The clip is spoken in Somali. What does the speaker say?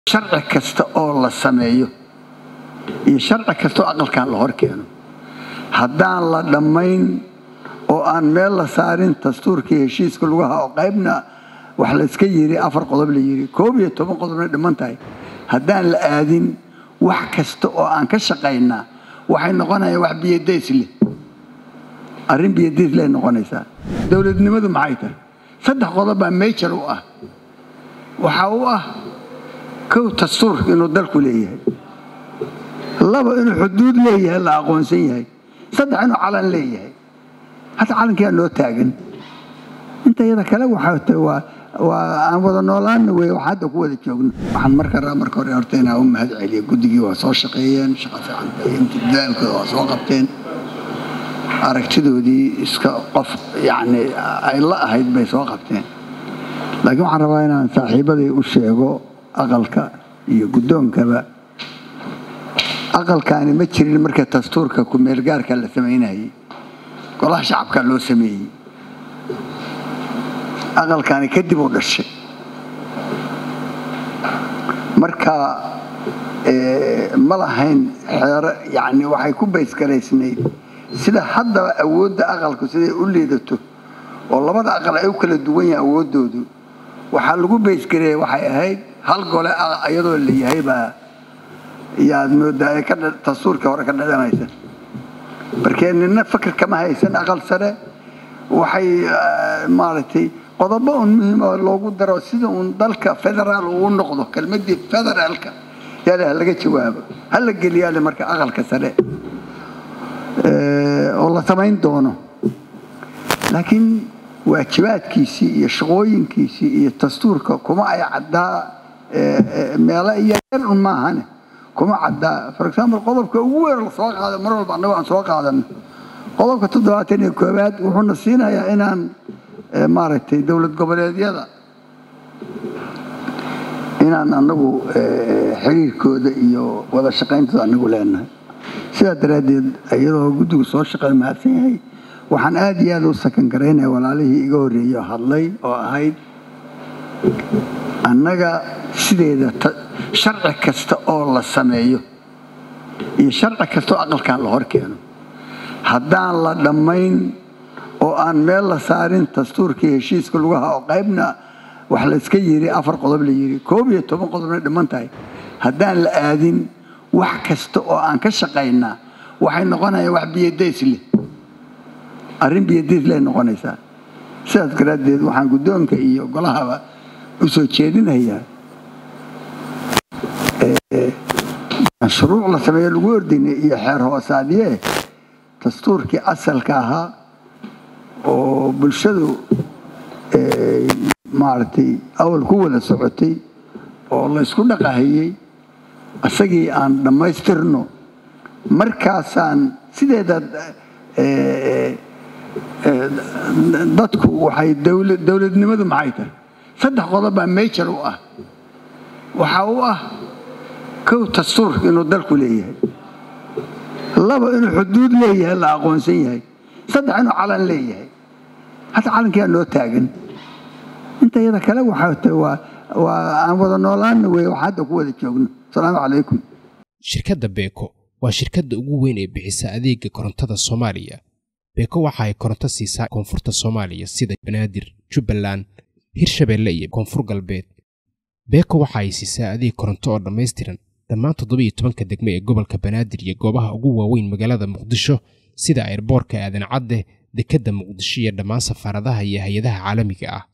sharci kasta oo la sameeyo iyo sharci kasta oo aqalkan la hor keeno haddaan la dhammayn oo aan meel la saarin dastuurkii heshiiska lagu haa oo qaybna wax layska yiri afar qodob la yiri koob iyo toban qodobna dhiman tahay haddaan la aadin wax kasta oo aan ka shaqaynaa waxay noqonayaan wax biyadays leh arrin biyadays leh noqonaysaa dowladnimadu maxay tahay saddex qodob baa major u ah waxaa u ah kow dastuurka inuu dalku leeyahay laba inuu xuduud leeyahay la aqoonsan yahay saddex inuu calan leeyahay hadda calankiyaa noo taagan inta iyada kale waxaa waa waa aan wada noolaana wey wax hadda ku wada joogno waxaan marka raa marka hore horta inaa u mahad celiya guddigii waa soo shaqeeyeen shaqa fiican dadaalkooda waa soo qabteen aragtidoodii iska qof yacni ay la ahayd bay soo qabteen laakiin waxaan rabaa inaan saaxiibaday u sheego aqalka iyo guddoonkaba aqalkaani ma jirin marka dastuurka ku-meelgaarka la samaynayay golaha shacabka loo sameeyey aqalkaani kadib u dhashay marka ma lahayn xeero yani waxay ku baysgaraysnayd sida haddaba awoodda aqalku siday u liidato oo labada aqal ay u kala duwan yahay awooddoodu waxaa lagu baysgareeya waxay ahayd hal gole iyadoo la yahay baa yaad moodaa ee dastuurkii hore ka dhadhanaysa markee nina fakir kama haysan aqal sare waxay maaragtay qodobo un muhiim oo loogu daro sida uun dalka federaal uu noqdo kelmadii federaalka yaale ha laga jawaabo ha la geliyaale marka aqalka sare oo la samayn doono laakiin waajibaadkiisii iyo shaqooyinkiisii iyo dastuurka kuma ay caddaa meelo yaryar un maahane kuma caddaa for example qodobka ugu weyn la soo qaado mar walba annago aan soo qaadano qodobka toddobaatan iyo koowaad wuxuuna siinayaa inaan maaragtay dowlad goboleedyada inaan anagu xiriirkooda iyo wada shaqayntooda anagu leenahay sidaa daraaddeed iyadoo guddigu soo shaqeey mahadsan yahay waxaan aada iyo aada u sakan garaynaya walaalihii iga horreeyo hadlay oo ahayd annaga sideeda sharci kasta oo la sameeyo iyo sharci kasta oo aqalkan la hor keeno haddaan la dhammayn oo aan meel la saarin dastuurkii heshiiska lagu haa oo qaybna wax layska yiri afar qodob la yiri koob iyo toban qodobna dhiman tahay haddaan la aadin wax kasta oo aan ka shaqaynaa waxay noqonayaan wax biyadays leh arrin biyadays leh noqonaysaa sidaas daraaddeed waxaan guddoonka iyo golahaba u soo jeedinayaa shuruuc la sameeyo lagu ordinay iyo xeer hoosaadye dastuurkii asalka ahaa oo bulshadu maaragtay awal ku wada socotay oo laysku dhaqahayey isagii aan dhammaystirno markaasaan sideeda dadku waxay dowladnimadu maxay tahay saddex qodob baa major u ah waxaa u ah kow dastuurka inuu dalku leeyahay laba inuu xuduud leeyahay la aqoonsan yahay saddex inuu calan leeyahay hadda calankiyaa noo taagan inta iyada kale waxaa waa waa aan wada noolaana wey wax hadda ku wada joogno asalaamu calaykum shirkadda beeko waa shirkadda ugu weyn ee bixisa adeega korontada soomaaliya beeko waxa ay koronto siisaa koonfurta soomaaliya sida banaadir jubbaland hirshabeelle iyo koonfur galbeed beeko waxa ay siisaa adeeg koronto oo dhammaystiran dhammaan toddobiiyo tobanka degme ee gobolka banaadir iyo goobaha ugu waaweyn magaalada muqdisho sida airboorka aadan cadde dekedda muqdisho iyo dhammaan safaaradaha iyo hay-adaha caalamiga ah